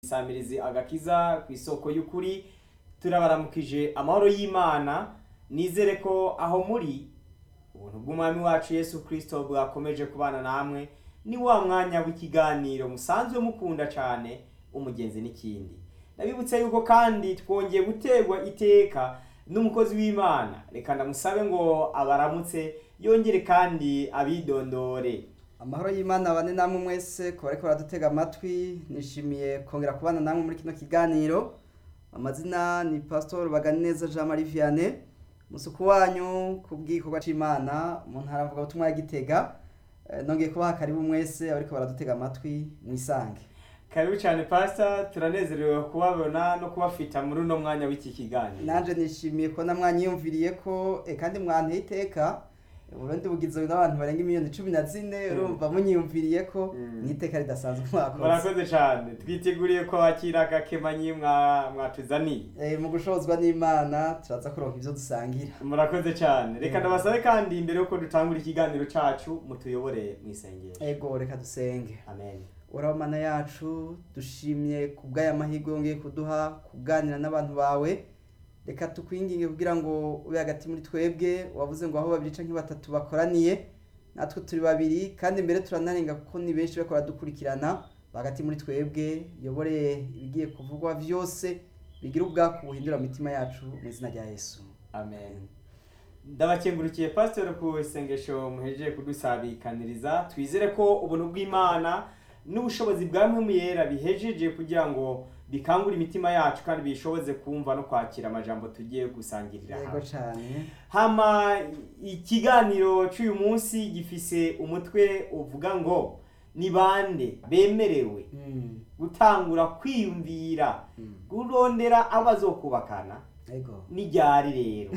isamirizi agakiza ku isoko y'ukuri turabaramukije amahoro y'imana nizere ko aho muri ubuntu bw'umwami wacu yesu kirisito bwakomeje kubana namwe ni wa mwanya w'ikiganiro musanzwe mukunda cyane umugenzi n'ikindi ndabibutse yuko kandi twongeye guterwa iteka n'umukozi w'imana reka ndamusabe ngo abaramutse yongere kandi abidondore amahoro y'imana bane namwe mwese ku bariko baradutega amatwi nishimiye kongera kubana namwe muri kino kiganiro amazina ni pastor baganeza jean marie vianney musuku wanyu ku bw'igikorwa c'imana mu ntara mvuga butumwa ya gitega Eh, nongeye kubaha karibu mwese abariko baradutega amatwi mwisange karibu cyane pasita turanezerewe kubabona no kubafita muri uno mwanya w'iki kiganiro nanje nishimiye kubona mwanyiyumviriye ko eh, kandi mwanteye iteka uburundi bugizwe n'abantu barenga miliyoni cumi na zine Mm. urumva munyiyumviriye ko Mm. ni iteka ridasanzwe mwakoze murakoze cyane twiteguriye ko wakira agakemanyi mwa- mwatuzaniye Eh, mu gushozwa n'imana turaza kuronka ivyo dusangira murakoze cyane reka Mm. ndabasabe kandi imbere yuko dutangura ikiganiro cyacu mutuyobore mu isengesho ego reka dusenge amen uraho mana yacu dushimye ku bw'aya mahirwe wongeye kuduha kuganira n'abantu bawe reka tukwinginge kugira ngo ube hagati muri twebwe wavuze ngo aho babiri canke batatu bakoraniye natwe turi babiri kandi mbere turanarenga kuko ni benshi bariko baradukurikirana hagati muri twebwe yobore ibigiye kuvugwa vyose bigira ubwaku buhindura imitima yacu mu izina rya yesu amen ndabakengurukiye pasiteri ku isengesho muhejeje kudusabikaniriza twizere ko ubuntu bw'imana n'ubushobozi bwa mpemu yera bihejeje kugira ngo bikangure imitima yacu kandi bishoboze kumva no kwakira amajambo tugiye gusangirira yego hamwe cane hama ikiganiro cy'uyu munsi gifise umutwe uvuga ngo ni bande bemerewe Mm, gutangura kwiyumvira mm. kurondera abo bazokubakana yego n'iryari rero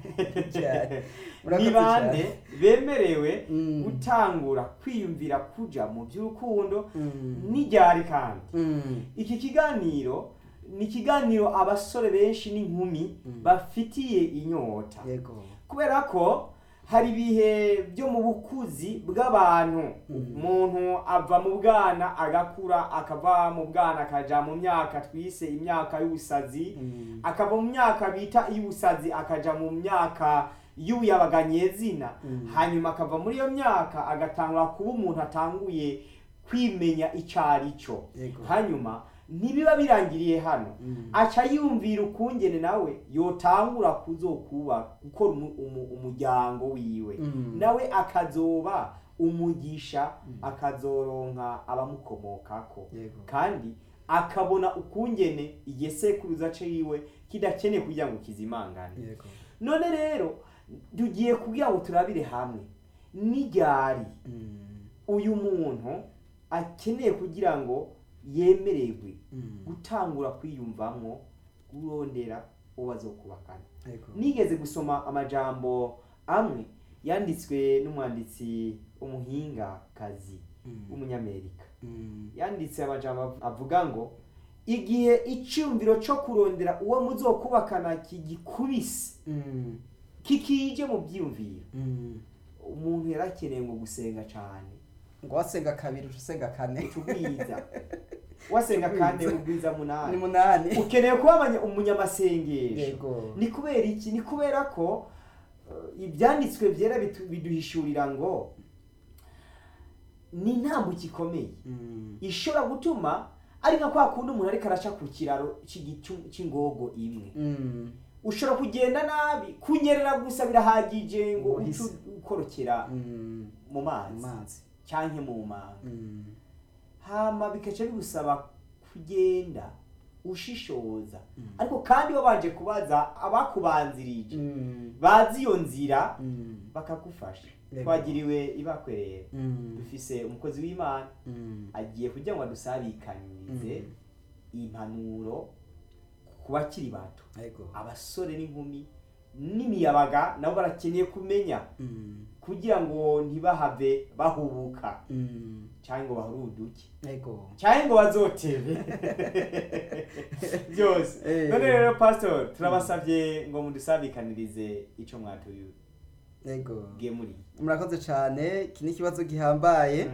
Ryari. ni Murakoze bande cyane. bemerewe Mm. gutangura kwiyumvira kuja mu by'urukundo Mm. n'iryari kandi Mm. iki kiganiro ni ikiganiro abasore benshi n'inkumi Mm. bafitiye inyota yego kubera ko hari ibihe byo mu bukuzi bw'abantu Mm. umuntu ava mu bwana agakura akava mu bwana akaja mu myaka twise imyaka y'ubusazi Mm. akava mu myaka bita iy'ubusazi akaja mu myaka y'ubuyabaganyezina Mm. hanyuma akava muri iyo myaka agatangura kuba umuntu atanguye kwimenya icyo ari cyo Yego. hanyuma ntibiba birangiriye hano Mm. aca yumvira ukungene nawe yotangura kuzokuba gukora umu- umu- umuryango wiwe Mm. nawe akazoba umugisha Mm. akazoronka abamukomokako Yego. kandi akabona ukungene igisekuruza ciwe kidakeneye kugira ngo kizimangane Yego. none rero tugiye kugira ngo turabire hamwe n'iryari Mm. uyu muntu akeneye kugira ngo yemererwe Mm. gutangura kwiyumvamwo kurondera uwo bazokubakana Yego. nigeze gusoma amajambo amwe yanditswe n'umwanditsi umuhingakazi Mm. w'umunyamerika Mm. yanditse amajambo av- avuga ngo igihe icyumviro cyo kurondera uwo muzokubakana kigikubise Mm. kikije mu byiyumviro Mm. umuntu yari akeneye ngo gusenga cyane ngo wasenga kabiri uca usenga kane utubwiza wasenga kane ubwiza ni munani munani ukeneye kuba abanya- umunyamasengesho yego ni kubera iki ni kubera ko uh, ibyanditswe byera bitu- biduhishurira ngo ni intambuko ikomeye Mm. ishobora gutuma ari nka kwa kundi umuntu ariko araca ku kiraro cy'igicu- cy'ingogo imwe Mm. ushobora kugenda nabi kunyerera gusa birahagije ngo uce Umuhisi. ukorokera Mm. mu mazi amazi cyangwa mu manga Mm. hama bikaca bigusaba kugenda ushishoza Mm. ariko kandi wabanje kubaza abakubanzirije Mm. bazi iyo nzira Mm. bakagufasha Yego. twagiriwe ibakwerera Mm. dufise umukozi w'imana Mm. agiye kugira ngo adusabikanirize Mm. impanuro ku bakiri bato yego abasore n'inkumi n'imiyabaga nabo barakeneye kumenya Mm. kugira ngo ntibahave bahubuka Mm. cyangwa ngo bahuruduke yego cyangwa ngo bazotebe byose Eh. none rero pastor turabasabye ngo mudusabikanirize icyo mwatubwiye yego muri murakoze cyane iki ni ikibazo gihambaye Mm.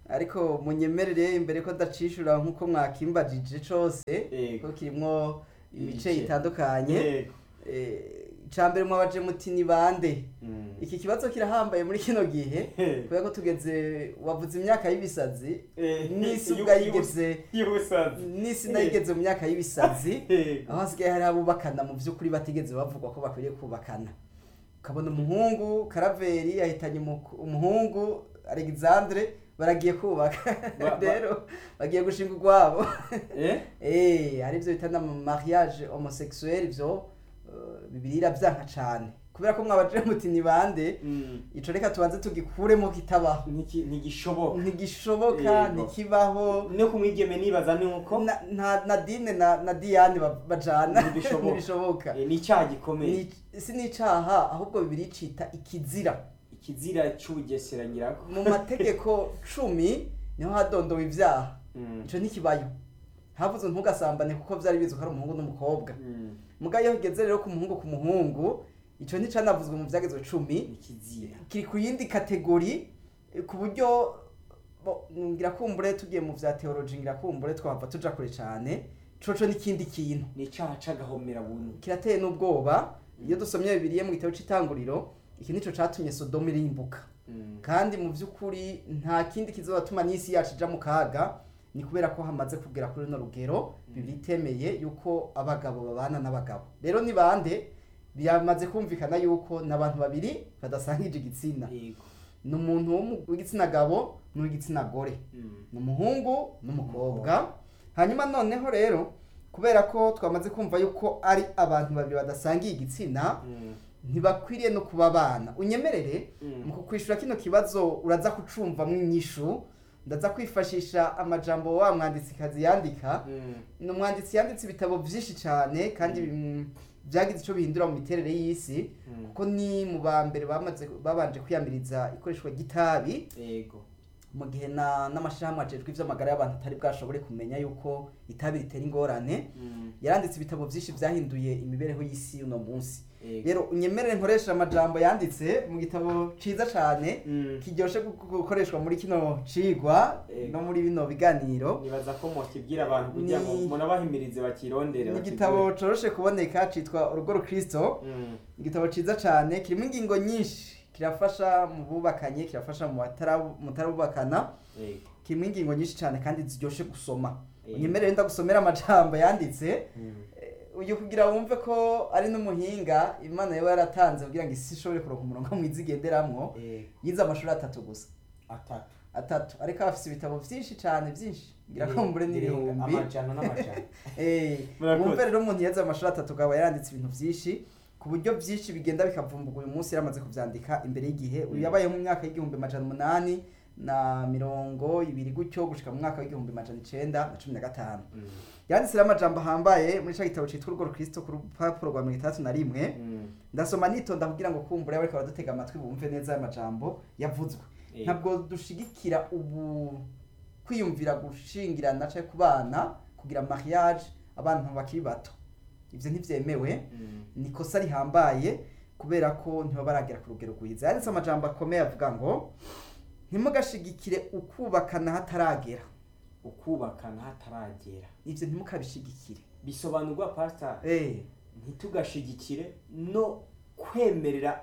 ariko munyemerere imbere ko ndacishura nk'uko mwakimbajije cose Yego. ko kirimwo ibice Ibice. bitandukanye Yego. Eh, icambere mwabaje muti ni bande Mm. iki kibazo kirahambaye muri kino gihe kubera ko tugeze wavuze imyaka y'ibisazi Eh, n'isi yu- ubwayigeze y'ubusazi n'isi nayigeze mu myaka y'ibisazi Yego. aho hasigaye hari abubakana mu by'ukuri batigeze bavugwa ko bakwiriye kubakana ukabona umuhungu karaveri yahitanye umuku- umuhungu alexandre baragiye kubaka Ba- ba- rero bagiye gushinga urwabo Eh? Eh, hari ibyo bita na mariage homosexuel ibyo eh, bibiri iravyanka cane kubera ko mwabaje muti ni bande Mm. ico reka tubanze tugikuremo kitabaho Niki- ntigishoboka ntigishoboka Yego. ntikibaho no kumwigeme nibaza ni uko Na- nta nadine na na diane ba- bajana Ntibishoboka. ntibishoboka eh, ni icyaha gikomeye Ni- si n'icaha ahubwo bibiri cita ikizira ikizira cy'ubugesera nyirako mu mategeko cumi niho hadondowe ibyaha Mm. ico ntikibayo havuze ntugasambane kuko vyari bizwi ko ari umuhungu n'umukobwa Mm. muga iyo higeze rero ku muhungu ku muhungu ico nticanavuzwe mu vyagezwe cumi ni ikizira kiri ku yindi kategori eh, ku buryo bo- ngira kumbure tugiye mu vya theology ngira kumbure twahava tuja kure cane coco n'ikindi kintu ni icyaha c'agahomera buntu kirateye n'ubwoba iyo dusomye bibiliye mu gitabo c'itanguriro iki nico catumye sodomu irimbuka Mm. kandi mu by'ukuri nta kindi kizatuma n'isi yacu ija mu kaga ni kubera ko hamaze kugera kuri runo rugero bibiri itemeye yuko abagabo babana n'abagabo rero ni bande byamaze kumvikana yuko ni abantu babiri badasangije igitsina Yego. ni umuntu w'umu- w'igitsina gabo n'uw'igitsina gore Mm. ni umuhungu n'umukobwa hanyuma noneho rero kubera ko twamaze kumva yuko ari abantu babiri badasangiye igitsina Mm. ntibakwiriye no kuba abana unyemerere Mm. mu kukwishura kino kibazo uraza kucumvamo inyishu ndaza kwifashisha amajambo wa mwanditsikazi yandika Mm. ni umwanditsi yanditse ibitabo byinshi cyane kandi mm, byagize icyo bihindura mu miterere y'isi Mm. kuko ni mu ba mbere bamaze babanje kwiyamiriza ikoreshwa ry'itabi Yego. mu gihe na n'amashyirahamwe ajejwe iby'amagara y'abantu atari bwashobore kumenya yuko itabi ritera ingorane Mm. yaranditse ibitabo byinshi byahinduye imibereho y'isi y'uno munsi Yego. rero unyemerere nkoresha amajambo yanditse mu gitabo ciza cane Mm. kiryoshe gu- gukoreshwa muri kino cigwa Ego. no muri bino biganiro nibaza ko mukibwira abantu kugira ngo Ni- munabahimirize bakirondere ni bakigure. igitabo coroshe kuboneka citwa urugo rukristo Mm. igitabo ciza cane kirimo ingingo nyinshi kirafasha mu bubakanye kirafasha mu batara- mutarabubakana Yego. kirimo ingingo nyinshi cane kandi ziryoshe gusoma Ego. unyemerere ndagusomera amajambo yanditse Mm. Eh, uyu kugira wumve ko ari n'umuhinga imana yaba yaratanze kugira ngo isi ishobore kuronka umurongo mwiza igenderamwo Yego. yize amashuri atatu gusa atatu atatu ariko afise ibitabo vyinshi cane vyinshi ngira ko mbure Birenga n'ibihumbi amajana n'amajana Eh, Murakoze. wumve rero umuntu yaze amashuri atatu akaba yaranditse ibintu vyinshi ku buryo vyinshi bigenda bikavumburwa uyu munsi yaramaze kuvyandika imbere y'igihe uyu Mm. yabayeho mu myaka y'igihumbi majana umunani na mirongo ibiri gutyo gushika mu mwaka w'igihumbi majana icenda na cumi na gatanu Mm. yanditse rero amajambo ahambaye muri ca gitabo citwa urugo rukristo ku rupapuro rwa mirongo itandatu na rimwe Mm. ndasoma nitonda kugira ngo kumbure bariko baradutega amatwi bumve neza aya majambo yavuzwe Yego. ntabwo dushigikira ubu kwiyumvira gushingirana cyangwa kubana kugira mariage abantu bakiri bato ivyo ntivyemewe Mm. ni ikosa rihambaye kubera ko ntibaba baragera ku rugero rwiza yanditse amajambo akomeye avuga ngo ntimugashigikire ukubakana hataragera ukubakana hataragera ivyo ntimukabishigikire bisobanurwa pastor eh ntitugashigikire no kwemerera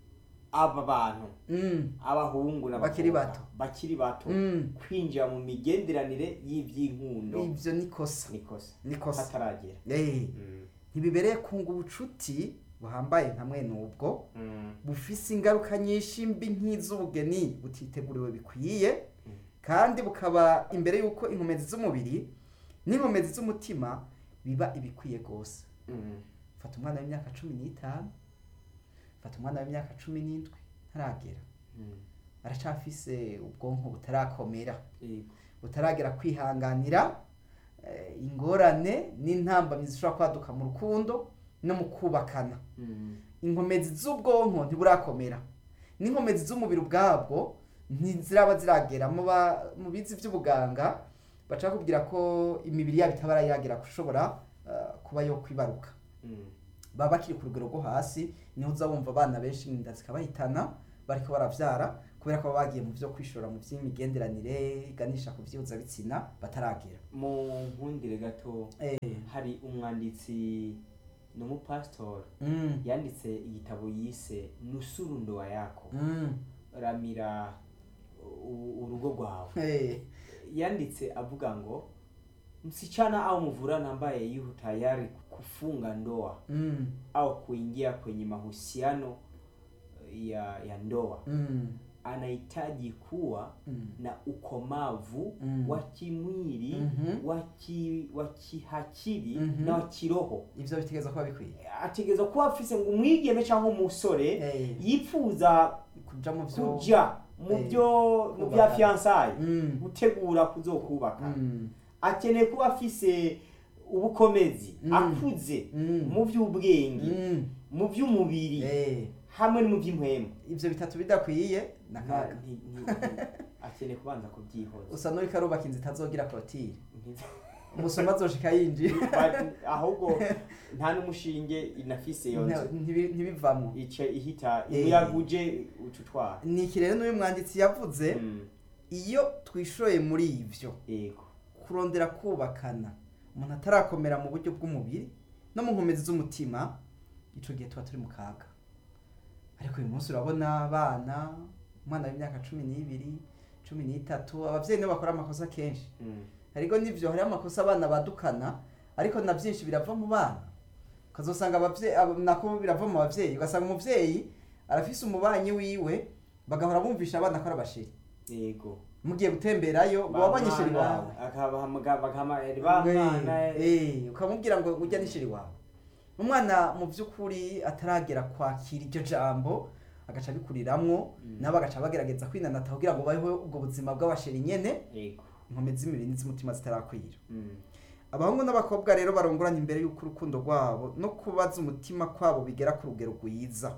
aba bantu mm, abahungu n'abakobwa Bakiri bato. bakiri bato mm. kwinjira mu migenderanire y'ivy'inkundo ivyo nikosa nikosa nikosa hataragera eh Mm. ntibibereye kunga ubucuti buhambaye nka mwene ubwo Mm. bufise ingaruka nyinshi mbi nk'iz'ubugeni butiteguriwe bikwiye Mm. kandi bukaba imbere y'uko inkomezi z'umubiri n'inkomezi z'umutima biba ibikwiye rwose Mm. fata umwana w'imyaka cumi n'itanu fata umwana w'imyaka cumi n'indwi ntaragera Mm. aracafise ubwonko butarakomera Yego. butaragera kwihanganira eh, ingorane n'intambamyi zishobora kwaduka mu rukundo no mu kubakana Mm. inkomezi z'ubwonko ntiburakomera n'inkomezi z'umubiri ubwabwo ntiziraba ziragera mu ba- mu bizi by'ubuganga baca kubwira ko imibiri yabo itaba yagera gushobora eh, kuba yo kwibaruka Mm. baba bakiri ku rugero rwo hasi niho uza wumva abana benshi inda zikabahitana bariko baravyara kubera ko baba bagiye mu byo kwishora mu by'imigenderanire iganisha ku bitsina bataragera mu nkundire gato eh hari umwanditsi ni umupasitori mm. yanditse igitabo yise nusuru ndoa yako Mm. ramira u- urugo rwawe Eh. yanditse avuga ngo msichana au mvulana ambaye yuko tayari kufunga ndoa Mm. au kuingia kwenye mahusiano ya ya ndoa Mm. anahitaji kuwa Mm. na ukomavu Mm. wa kimwili Mhm. wa ki- wa kihakiri Mhm. na wa kiroho ivyo bitegerezwa kuba bikwiye ategereza kuba afise ngo umwigeme cyangwa umusore Eh. yifuza kuja mu vyo kuja mu Eh, byo mu bya kubaka. fiyansaye Mm. gutegura kuzokubaka Mm. akeneye kuba afise ubukomezi Mm. akuze Mm. mu by'ubwenge Mm. mu by'umubiri Eh. hamwe no mu by'impwemu ivyo bitatu bidakwiye Nta- nakaga nti- nti- nti- akeneye kubanza kubyihoza usa n'uriko arubaka inzu itazogira korotire Nti- umusoma azoshika yinjira Ba- ahubwo nta n'umushinge inafise iyo nzu Ntibi- ntibivamwo ice ihita Eh. umuyaga uje uca utwara ni iki rero n'uyu mwanditsi yavuze Mm, iyo twishoye muri ivyo yego kurondera kubakana umuntu atarakomera mu buryo bw'umubiri no mu nkomezi z'umutima ico gihe tuba turi mu kaga ariko uyu munsi urabona abana umwana w'imyaka cumi n'ibiri cumi n'itatu abavyeyi nibo bakora amakosa kenshi Mm, ariko nivyo hariho amakosa abana badukana ariko na byinshi birava mu bana ukazosanga abavyeyi abo- nako birava mu bavyeyi ugasanga umuvyeyi arafise umubanyi wiwe bagahora bumvisha abana ko ari abashiri yego mugiye gutemberayo ngo wabonye ishiri wawe bakahamagara ba mwana Eh, ukamubwira ngo ujya n'ishiri wawe umwana mu by'ukuri ataragera kwakira iryo jambo agaca abikuriramwo Mm. nabo agaca bagerageza kwinanata kugira ngo babeho ubwo buzima bw'abasheri nyene yego inkomezi z'imibiri n'iz'umutima zitarakwira Mm, abahungu n'abakobwa rero barongorana imbere y'uko urukundo rwabo no kubaza umutima kwabo bigera ku rugero rwiza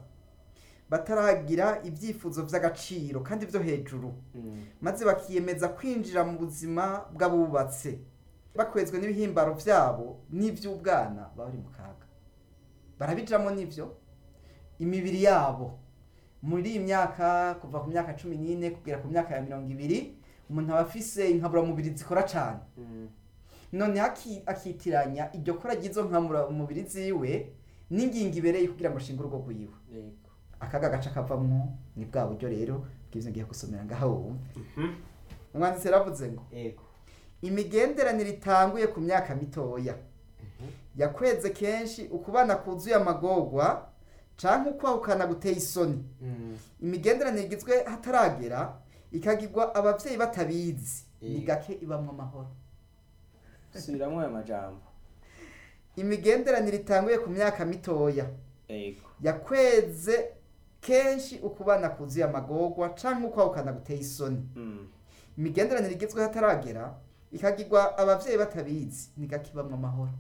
bataragira ibyifuzo by'agaciro kandi byo hejuru mm, maze bakiyemeza kwinjira mu buzima bw'abubatse bakwezwe n'ibihimbaro byabo n'iby'ubwana baba bari mu kaga barabijamo n'ibyo imibiri yabo muri iyi myaka kuva ku myaka cumi n'ine kugera ku myaka ya mirongo ibiri umuntu aba afise inkaburamubiri zikora cyane mm, noneho aki- akitiranya iryo kora ry'izo nkaburamubiri ziwe n'ingingo ibereye kugira ngo ashinge urugo rwiwe yego akaga gaca kavamwo ni bwa buryo rero bw'ibyo ngiye gusomera ngaho wumve Mhm, umwanditsi yaravuze ngo yego imigenderanire itanguye ku myaka mitoya yakweze kenshi ukubana kuzuye amagorwa canke ukwahukana guteye isoni Mm, imigenderanire igizwe hataragera ikagirwa abavyeyi batabizi ni Eh. gake ibamwo amahoro subiramwo ayo majambo imigenderanire itanguye ku myaka mitoya yego yakweze kenshi ukubana kuzuye amagorwa canke ukwahukana guteye isoni Mm, imigenderanire igezweho hataragera ikagirwa abavyeyi batabizi ni gake ibamwo amahoro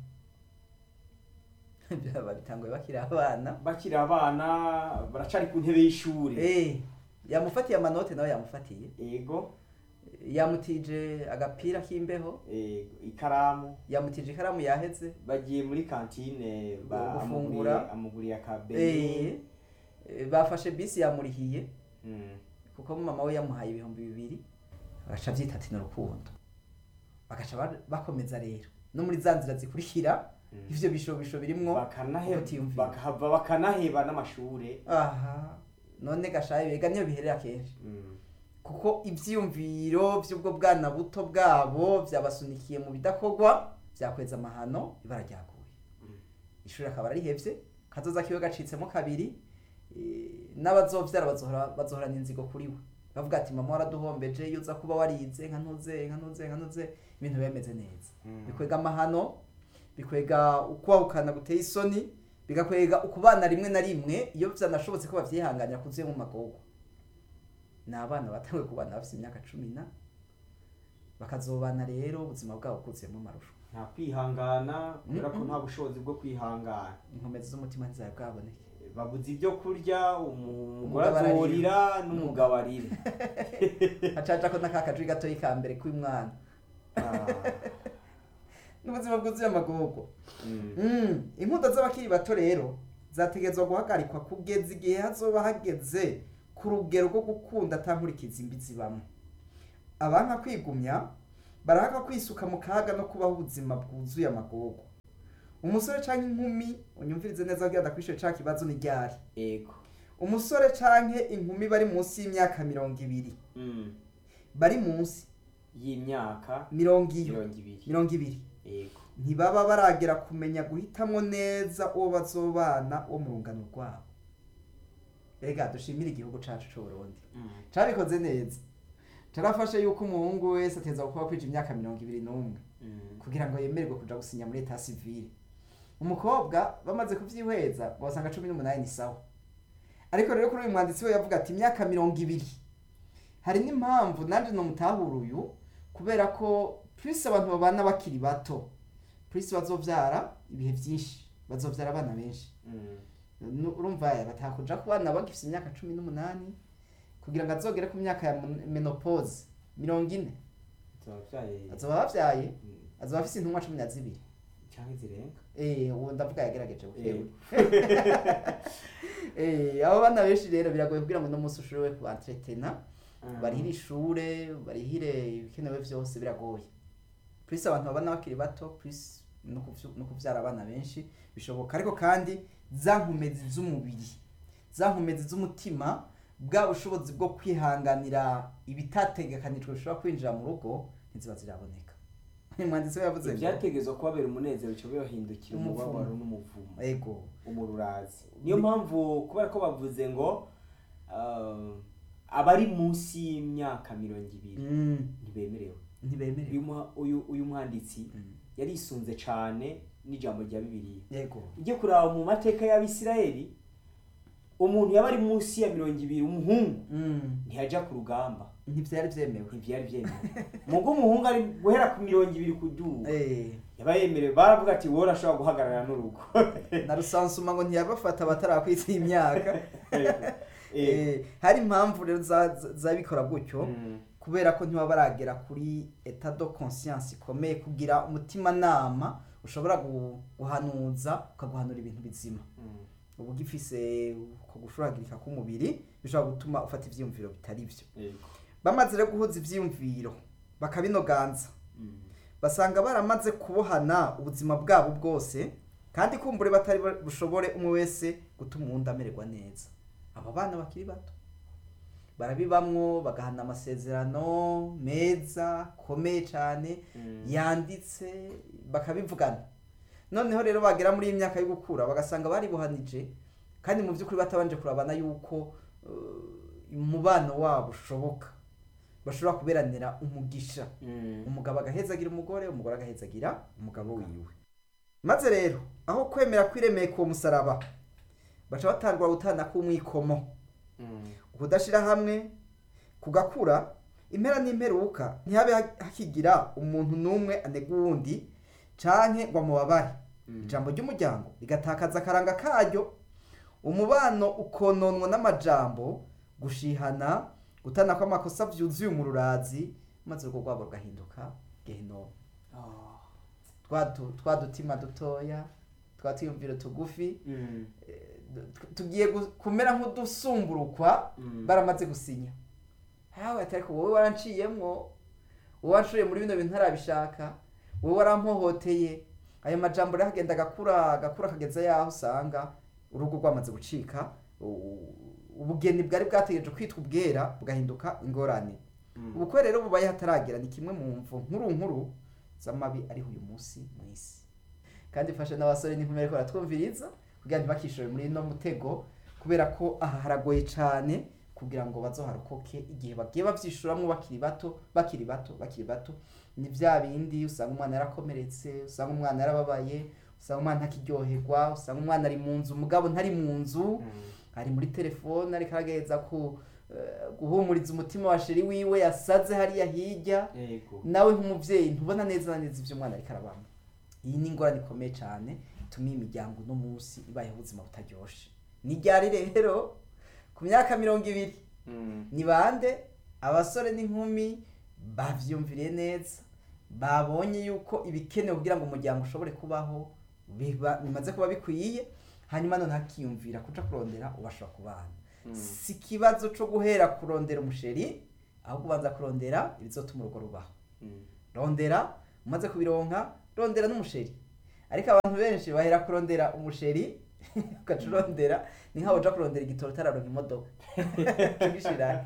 byaba bitanguye bakiri abana bakiri abana baracari ku ntebe y'ishuri Eh, yamufatiye amanote nawe yamufatiye yego yamutije agapira k'imbeho yego ikaramu yamutije ikaramu yaheze bagiye muri kantine ba- Gufungura. amuguriye- amuguriye Eh, akabeni eh, bafashe bisi yamurihiye Mm, kuko mama we yamuhaye ibihumbi bibiri bagaca byita ati ni urukundo bagaca ba- bakomeza rero no muri za nzira zikurikira mm. ivyo bishobisho birimwo Bakanahe- ubutiyumviro. bakahava bakanaheba n'amashure aha none gashaye bega niyo biherera kenshi Mm, kuko ivyiyumviro vy'ubwo bwana buto bwabo vyabasunikiye mu bidakorwa vyakweza amahano ibara ryaguye Mm. ishuri akaba arihevye kazoza kiwe gacitsemo kabiri eh, n'abazovyara bazohora bazohorana inzigo kuri we bavuga ati mama waraduhombeje iyo uza kuba warize nka ntuze nka ntuze nka ntuze ibintu biba bimeze neza mm. bikwega amahano bikwega ukwahukana guteye isoni bigakwega ukubana rimwe na rimwe iyo vyanashobotse ko bavyihanganira kuzuye mu magogo ni abana batanguye kubana bafite imyaka cumi na bakazobana rero ubuzima bwabo bwuzuyemo amarusho nta kwihangana kubera ko Mm-mm. nta bushobozi bwo kwihangana inkomezi z'umutima ntizari bwaboneke babuze ibyo kurya umugore Umugabo ararira. azorira n'umugabo arira hacaca ko n'aka kajwi gatoyi ka mbere k'umwana Ah, n'ubuzima bwuzuye amagogo mm. Mm, inkundo z'abakiri bato rero zategerezwa guhagarikwa kugeza igihe hazoba hageze ku rugero rwo gukunda atankurikiza imbi zibamo abanka kwigumya barahaka kwisuka mu kaga no kubaho ubuzima bwuzuye amagogo umusore canke inkumi unyumvirize neza kugira ndakwishure ca kibazo ni ryari ego umusore canke inkumi bari munsi y'imyaka mirongo ibiri Mm. bari munsi y'imyaka mirongo iyo mirongo ibiri mirongo ibiri ego ntibaba baragera kumenya guhitamwo neza uwo bazobana wo mu rungano rwabo rega dushimire igihugu cacu c'uburundi Mm. carikoze neza carafashe yuko umuhungu wese ateza kuba kwija imyaka mirongo ibiri n'umwe Mm. kugira ngo yemererwe kuja gusinya muri eta civile umukobwa bamaze kuvyihweza wasanga cumi n'umunani ni sawa ariko rero kuri uyu mwanditsi we yavuga ati imyaka mirongo ibiri hari n'impamvu nanje nomutahura uyu kubera ko plus abantu babana bakiri bato plus bazovyara ibihe vyinshi bazovyara abana benshi Mm. Nu- urumva batakuja ku bana bagifise imyaka cumi n'umunani kugira ngo azogere ku myaka ya mon- menopause mirongo ine Tubavyaye azoba bavyaye Mm. azoba afise intumwa cumi na zibiri canke zirenga Eh, uwo ndavuga yagerageje bukewe Ego. Eh, abo bana benshi rero biragoye kugira ngo uno munsi ushobore kubantretena Mm. barihire ishure barihire ibikenewe vyose biragoye plus abantu babana bakiri bato plus no kuvyu- no kuvyara abana benshi bishoboka ariko kandi za nkomezi z'umubiri za nkomezi z'umutima bwa bushobozi bwo kwihanganira ibitategekanijwe bishobora kwinjira mu rugo ntiziba ziraboneka umwanditsi we yavuze ngo ibyategezwa kubabera umunezero bica bibahindukira Umuvumo. umubabaro n'umuvumo ego umururazi niyo mpamvu kubera ko bavuze ngo uh, abari munsi y'imyaka mirongo ibiri Mm, ntibemerewe ntibemerewe uyu, muha- uyu, uyu mwanditsi Mm, yarisunze cane n'ijambo rya bibiliya yego ujye kuraba mu mateka y'abisirayeli umuntu yaba ari munsi ya mirongo ibiri umuhungu Mm, ntiyaja ku rugamba ntivyari vyemewe ntivyari vyemewe mugo umuhungu ari guhera ku mirongo ibiri kuduga Eh, yaba yemerewe baravuga ati wowe urashobora guhagarara n'urugo na rusansuma ngo ntiyabafata batarakwitsa imyaka Ego. Eh, hari impamvu rero za- za- zabikora gutyo Mm. kubera ko ntibaba baragera kuri etat de conscience ikomeye kugira umutimanama ushobora gu- guhanuza ukaguhanura ibintu bizima Mm. uba ugifise uko gushuragirika k'umubiri bishobora gutuma ufata ivyiyumviro bitari vyo Ego. bamaze rero guhuza ivyiyumviro bakabinoganza Mm. basanga baramaze kubohana ubuzima bwabo bwose kandi kumbure batari bu- bushobore umwe wese gutuma uwundi amererwa neza aba bana bakiri bato barabibamwo bagahana amasezerano meza akomeye cyane Mm. yanditse bakabivugana noneho rero bagera muri iyi myaka yo gukura bagasanga baribuhanije kandi mu by'ukuri batabanje kurabana yuko uh, umubano wabo ushoboka bashobora kuberanira umugisha Mm. umugabo agahezagira umugore umugore agahezagira umugabo wiwe maze rero aho kwemera kwiremeye uwo musaraba baca batangura gutana k'umwikomo Mm. ukudashira hamwe kugakura impera n'imperuka ntihabe ha- hakigira umuntu n'umwe anega uwundi canke ngo amubabare Mm. ijambo ry'umuryango rigatakaza akaranga karyo umubano ukononwa n'amajambo gushihana gutana kw'amakosa vyuzuye umururazi maze urugo rwabo rugahinduka gehinomu Ah. twa du- twa dutima dutoya twa twiyumviro tugufi Mm. eh, tu- tugiye gu- kumera nk'udusumburukwa Mm. baramaze gusinya hawe ati ariko wowe waranciyemwo wowe wancuriye muri bino bintu ntarabishaka wowe warampohoteye ayo majambo rero agenda agakura agakura akageza yaho usanga urugo rwamaze gucika u- ubugeni bwari bwategereje kwitwa ubwera bugahinduka ingorane Mm. ubukwe rero bubaye hataragera ni kimwe mu mvu nkuru nkuru z'amabi ariho uyu munsi mu isi kandi fashe n'abasore n'inkumi ariko baratwumviriza kugira ngo ntibakishore muri ino mutego kubera ko aha haragoye cyane kugira ngo bazoharokoke igihe bagiye bavyishuramwo bakiri bato bakiri bato bakiri bato ni vya bindi usanga umwana yarakomeretse usanga umwana yarababaye usanga umwana ntakiryoherwa usanga umwana ari mu nzu umugabo ntari mu nzu Mm. ari muri telefone ariko aragerageza ku eh, guhumuriza umutima wa sheri wiwe yasaze hariya hirya Ego. nawe nk'umuvyeyi ntubona neza na neza ivyo umwana ariko arabamo iyi ni ingorane ikomeye cyane ituma iyi miryango uno munsi ibayeho ubuzima butaryoshe ni ryari rero ku myaka mirongo ibiri Mm. ni bande abasore n'inkumi bavyumviriye neza babonye yuko ibikenewe kugira ngo umuryango ushobore kubaho biba- bimaze kuba bikwiye hanyuma none hakiyumvira kuja kurondera ubashobora kubana Mm. si ikibazo co guhera kurondera umusheri ahubwo ubanza kurondera ibizotuma urugo rubaho Mm. rondera umaze kubironka rondera n'umusheri ariko abantu benshi bahera kurondera umusheri ugaca urondera ni nkaho uja kurondera igitoro utararonka imodoka ugishira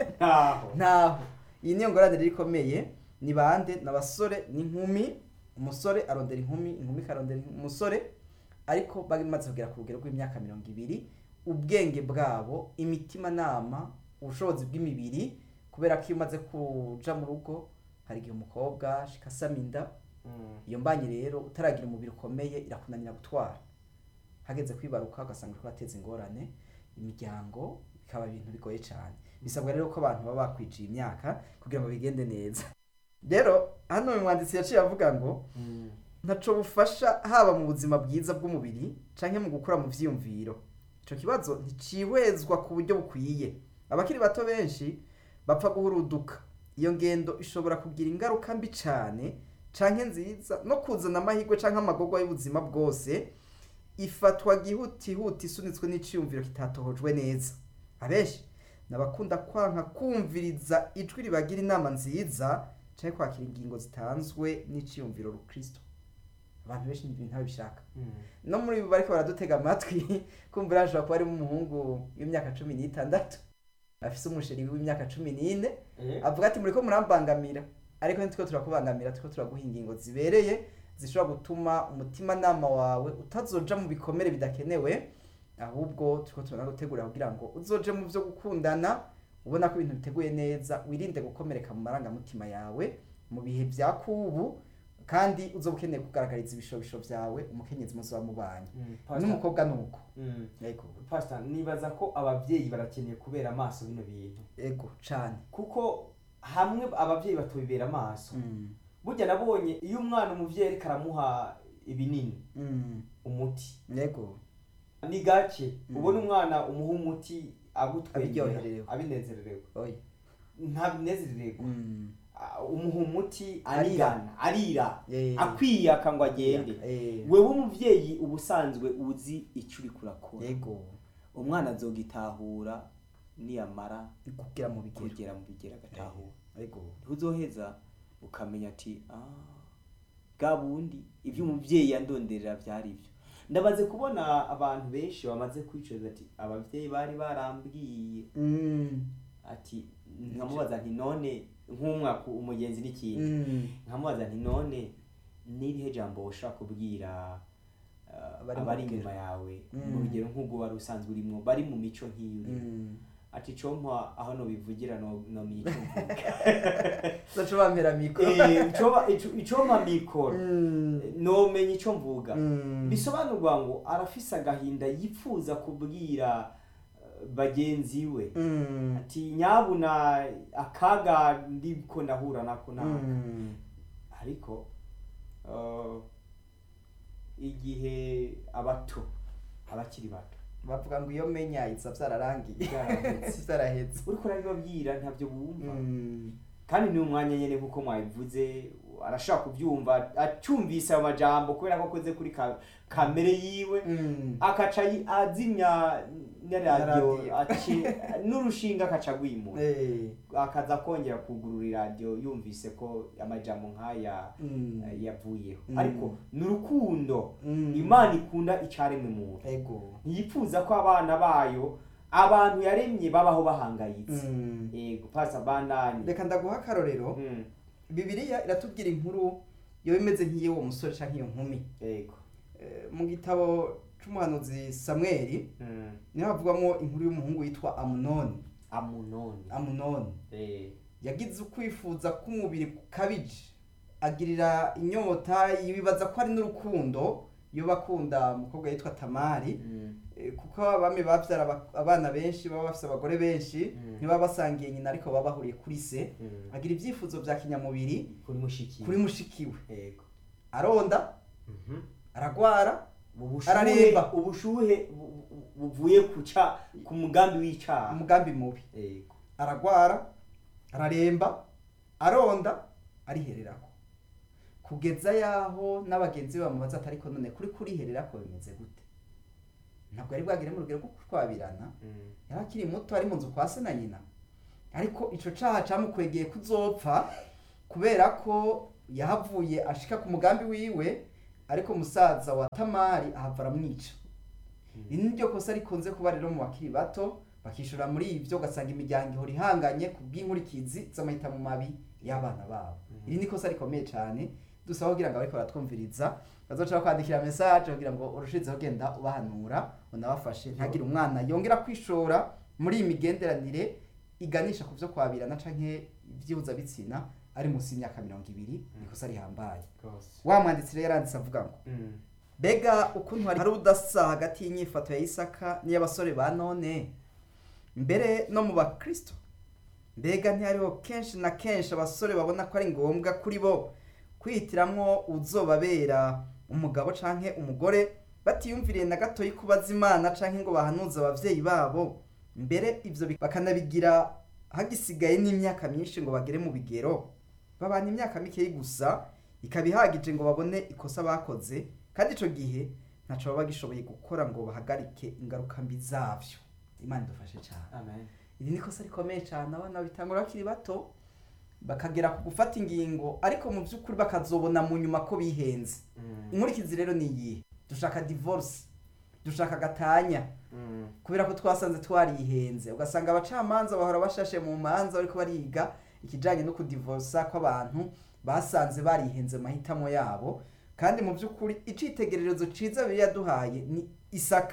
ntaho ntaho iyi niyo ngorane rero ikomeye ni bande ni abasore n'inkumi umusore arondera inkumi inkumi ikarondera umusore ariko bamaze kugera ku rugero rw'imyaka mirongo ibiri ubwenge bwabo imitimanama ubushobozi bw'imibiri kubera ko iyo umaze kuja mu rugo hari igihe umukobwa ashika asama inda Mm. iyo mbanye rero utaragira umubiri ukomeye irakunanira gutwara hageze kwibaruka ugasanga uriko urateza ingorane imiryango bikaba ibintu bigoye cyane bisabwa rero ko abantu baba bakwijiye imyaka kugira ngo bigende neza rero hano uyu mwanditsi yaciye avuga ngo Mm. ntaco bufasha haba mu buzima bwiza bw'umubiri canke mu gukura mu vyiyumviro ico kibazo nticihwezwa ku buryo bukwiye abakiri bato benshi bapfa guhuruduka iyo ngendo ishobora kugira ingaruka mbi cane canke nziza no kuzana amahirwe canke amagorwa y'ubuzima bwose ifatwa gihutihuti isunitswe n'iciyumviro kitatohojwe neza abenshi nabakunda kwanka kumviriza ijwi ribagira inama nziza canke kwakira ingingo zitanzwe n'iciyumviro rukristo abantu benshi ibintu ntabishaka Mm. no muri bo bariko baradutega amatwi kumvira hashobora kuba harimo umuhungu w'imyaka cumi n'itandatu afise umusheri w'imyaka cumi n'ine Eh. avuga ati muriko murambangamira ariko ntitwo turakubangamira turiko turaguha ingingo zibereye zishobora gutuma umutimanama wawe utazoja mu bikomere bidakenewe ahubwo turiko turanagutegurira kugira ngo uzoje mu vyo gukundana ubona ko ibintu biteguye neza wirinde gukomereka mu marangamutima yawe mu bihe vya kubu kandi uzoba ukeneye kugaragariza ibishobisho vyawe umukenyezi muzoba mubanye Mm. Pastor- n'umukobwa nuko Mm. yego Pastor, nibaza ko abavyeyi barakeneye kubera amaso bino bintu yego cane kuko hamwe abavyeyi batobibera amaso Mm. burya nabonye iyo umwana umuvyeyi ariko aramuha ibinini Mm. umuti yego ni gake Mm. ubona umwana umuha umuti agutwengera Abiryohererewe. abinezererewe oya ntabinezererwa Mm. Ah, umuha umuti Arira. arigana arira Eh. akwiyaka ngo agende Eh. wewe umuvyeyi uba usanzwe uzi ico uriko urakora yego umwana azogitahura niyamara kugira mu bigero kugera mu bigera agatahura yego ntuzoheza ukamenya ati "Ah, bwa bundi ibyo umubyeyi yandonderera byari byo ndabaze kubona abantu benshi bamaze kwicuza ati ababyeyi bari barambwiye Mm. ati nkamubaza nti none nk'umwaka umugenzi n'ikintu Mm. nkamubaza nti none n'irihe jambo ushaka kubwira uh, Abari mu abari rugero. inyuma yawe Mm. mu rugero nk'ubwo wari usanzwe urimo bari mu mico nk'iyo urimo Mm. ati compa aho nobivugira no no mico mvuga Zaca bampera mikoro Eh, icoba- ico- icompa mikoro Mm. nomenya ico mvuga Mm. bisobanurwa ngo arafise agahinda yipfuza kubwira eh, bagenzi we Mm. ati nyabuna akaga ndiko ndahura nako naka Mm. ariko uh, igihe abato abakiri bato bavuga ngo iyo menya iza vyararangiye Vyaraheze. vyaraheze uriko urabibabwira ntabyo bumva Mm. kandi ni umwanya nyene nkuko mwabivuze arashaka kubyumva acyumvise ayo majambo kubera ko akoze kuri ka, kamere yiwe Mm. akaca yi- azimya na Na radiyo radio. aci- n'urushinga akaca agwimura Eh. akaza kongera kugurura iradiyo yumvise ko amajambo nk'aya Mm. eh, yavuyeho Mm. ariko ni urukundo Mm. imana ikunda icaremwe muntu ego ntiyipfuza ko abana bayo abantu yaremye babaho bahangayitse Mm. yego pasa bandanye reka ndaguha akarorero Mm, bibiliya iratubwira inkuru yoba imeze nk'iy'uwo musore canke iyo nkumi yego Eh, mu gitabo c'umuhanuzi samweli Mm, niho havugwamo inkuru y'umuhungu witwa amunoni amunoni amunoni Eh, yagize ukwifuza k'umubiri kukabije agirira inyota yibaza ko ari n'urukundo yoba akunda umukobwa yitwa tamari mm, Eh, kuko abami bavyara aba- abana benshi baba bafise abagore benshi Mm. ntibaba basangiye nyina ariko baba bahuriye kuri se mm. agira ivyifuzo vya kinyamubiri kuri mushiki kuri mushikiwe yego aronda Mhm. aragwara ubushuhe Araremba. ubushuhe bu- bu- buvuye kuca ku mugambi w'icaha umugambi mubi yego aragwara araremba aronda arihererako kugeza yaho n'abagenzi be bamubaza ati ariko none kuri kurihererako bimeze gute ntabwo yari bwagere mu rugero rwo kushwabirana yari akiri muto ari mu nzu kwa se na nyina ariko ico caha camukwegeye kuzopfa kubera ko yahavuye ashika ku mugambi wiwe ariko musaza wa tamari ahava aramwica iri ni ryo kosa rikunze kuba rero mu bakiri bato bakishora muri ivyo ugasanga imiryango ihora ihanganye ku bw'inkurikizi z'amahitamo mabi y'abana babo iri ni kosa rikomeye cyane dusaba kugira ngo abariko baratwumviriza bazoca kwandikira message kugira ngo urushizeho genda ubahanura unabafashe ntagire umwana yongera kwishora muri iyi migenderanire iganisha ku vyo kwabirana canke ivyuza bitsina ari munsi y'imyaka mirongo ibiri ikosa rihambaye wa mwanditsi rero yaranditse avuga ngo mbega ukuntu hari udasa hagati y'inyifato ya isaka n'iy'abasore ba none mbere no mu bakristo mbega ntihariho kenshi na kenshi abasore babona ko ari ngombwa kuri bo kwihitiramwo uzobabera umugabo canke umugore batiyumviriye na gatoyi kubaza imana canke ngo bahanuze abavyeyi babo mbere ivyo bi- bakanabigira hagisigaye n'imyaka myinshi ngo bagere mu bigero babana imyaka mikeyi gusa ikaba ihagije ngo babone ikosa bakoze kandi ico gihe ntaco baba bagishoboye gukora ngo bahagarike ingaruka mbi zavyo imana idufashe cyane amen iri ni ikosa rikomeye cyane abana bitangura bakiri bato bakagera ku gufata ingingo ariko mu by'ukuri bakazobona mu nyuma ko bihenze inkurikizi rero ni iyihe dushaka divorce dushaka gatanya kubera ko twasanze twarihenze ugasanga abacamanza bahora bashashe mu manza bariko bariga ikijanye no kudivorsa kw'abantu basanze barihenze mu mahitamo yabo kandi mu by'ukuri icitegererezo ciza bibiliya yaduhaye ni isaka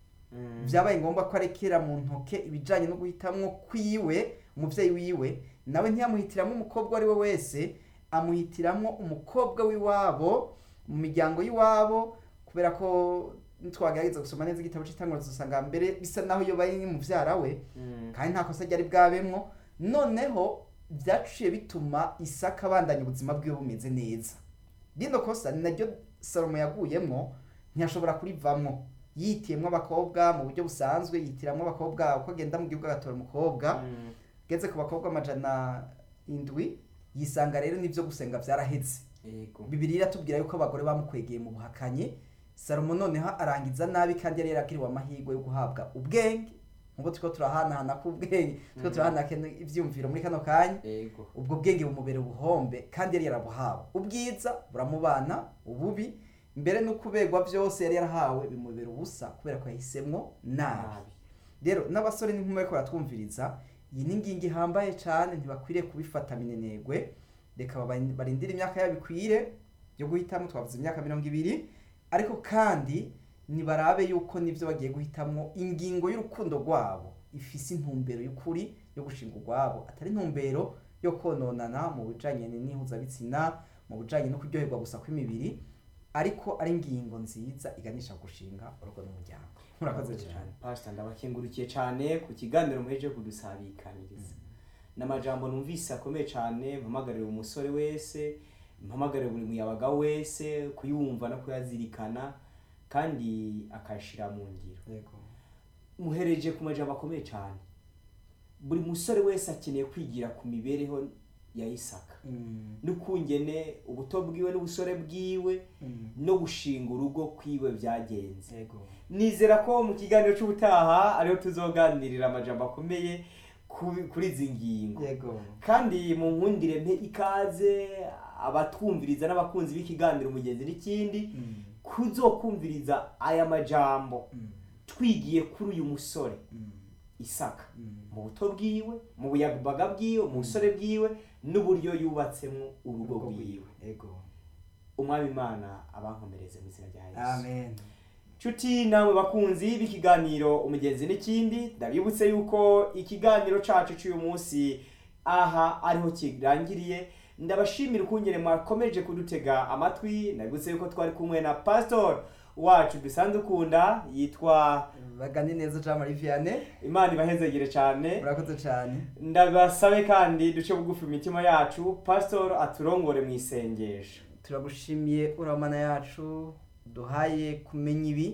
byabaye ngombwa ko arekera mu ntoke ibijyanye no guhitamwo kwiwe umubyeyi wiwe nawe ntiyamuhitiramo umukobwa uwo ari we wese amuhitiramo umukobwa w'iwabo mu miryango y'iwabo kubera ko ntitwagerageza gusoma neza igitabo cy'itanguriro dusanga mbere bisa naho iyo bari mubyara we kandi nta kosa ryari bwabemwo noneho byaciye bituma isaka abandanya ubuzima bwiwe bumeze neza rino kosa ni naryo salomo yaguyemwo ntiyashobora kurivamwo yitiyemwo abakobwa mu buryo busanzwe yitiramwo abakobwa uko agenda mu gihugu agatora umukobwa ageze ku bakobwa amajana indwi yisanga rero n'ibyo gusenga byaraheze yego bibiri iratubwira yuko abagore bamukwegeye mu buhakanyi salomo noneho arangiza nabi kandi yari yarakiriwe amahirwe yo guhabwa ubwenge nk'ubu turiko turahanahana k'ubwenge turiko Mm. turahanahana ivyumviro muri kano kanya yego ubwo bwenge bumubera ubuhombe kandi yari yarabuhawe ubwiza buramubana ububi mbere no kuberwa byose yari yarahawe bimubera ubusa kubera ko yahisemwo nabi nabi rero n'abasore n'inkumi bariko baratwumviriza iyi ni ingingo ihambaye cane ntibakwiriye kubifata minenegwe reka baba- barindire imyaka yabo ikwire yo guhitamo twavuze imyaka mirongo ibiri ariko kandi nibarabe yuko nivyo bagiye guhitamwo ingingo y'urukundo rwabo ifise intumbero y'ukuri yo gushinga urwabo atari intumbero yo kononana mu bijanye n'ihuzabitsina mu bijanye no kuryoherwa gusa kw'imibiri ariko ari ingingo nziza iganisha gushinga urugo n'umuryango murakoze cyane pastor ndabakengurukiye cyane ku kiganiro muheje kudusabikaniriza n'amajambo numvise akomeye cyane mpamagarira umusore wese mpamagarira buri muyabaga wese kuyumva no kuyazirikana kandi akayashira mu ngiro yego muhereje ku majambo akomeye cyane buri musore wese akeneye kwigira ku mibereho ya isaka Mm, n'ukungene ubuto bwiwe n'ubusore bwiwe mm, no gushinga urugo kwiwe byagenze yego nizera ko mu kiganiro cy'ubutaha ariho tuzoganirira amajambo akomeye ku- kuri izi ngingo yego kandi mu nkundire mpe ikaze abatwumviriza n'abakunzi b'ikiganiro umugenzi n'ikindi Mm, kuzokumviriza aya majambo mm, twigiye kuri uyu musore mm, isaka mm. mu buto bwiwe mu buyabaga bwiwe mu busore bwiwe n'uburyo yubatsemo urugo rwiwe yego umwami imana abankomereze mu izina rya yesu amen nshuti namwe bakunzi b'ikiganiro umugenzi n'ikindi ndabibutse yuko ikiganiro cacu cy'uyu munsi aha ariho kirangiriye ndabashimira ukungene mwakomeje kudutega amatwi ndabibutse yuko twari kumwe na pastor wacu dusanzwe ukunda yitwa bagane neza jean marie vianney imana ibahezegere cyane murakoze cyane ndabasabe kandi duce bugufi imitima yacu pastor aturongore mu isengesho turagushimiye uramana yacu duhaye kumenya ibi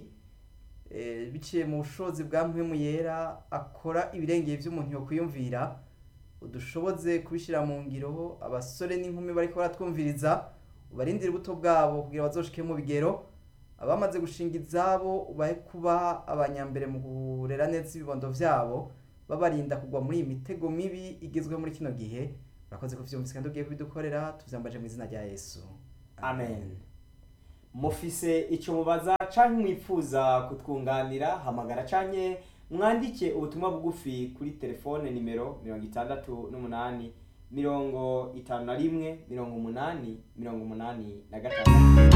eh, biciye mu bushobozi bwa mpwemu yera akora ibirengeye by'umuntu yo kwiyumvira udushoboze kubishyira mu ngiro abasore n'inkumi bariko baratwumviriza ubarindire ubuto bwabo kugira bazoshike mu bigero abamaze gushinga izabo ubahe kuba abanyambere mu kurera neza ibibondo vyabo babarinda kugwa muri iyi mitego mibi igezweho muri kino gihe urakoze kuvyumvise kandi ugiye kubidukorera tuvyambaje mu izina rya yesu amen mufise icyo mubaza canke mwifuza kutwunganira hamagara canke mwandike ubutumwa bugufi kuri telefone nimero mirongo itandatu n'umunani mirongo itanu na rimwe mirongo umunani mirongo umunani na gatandatu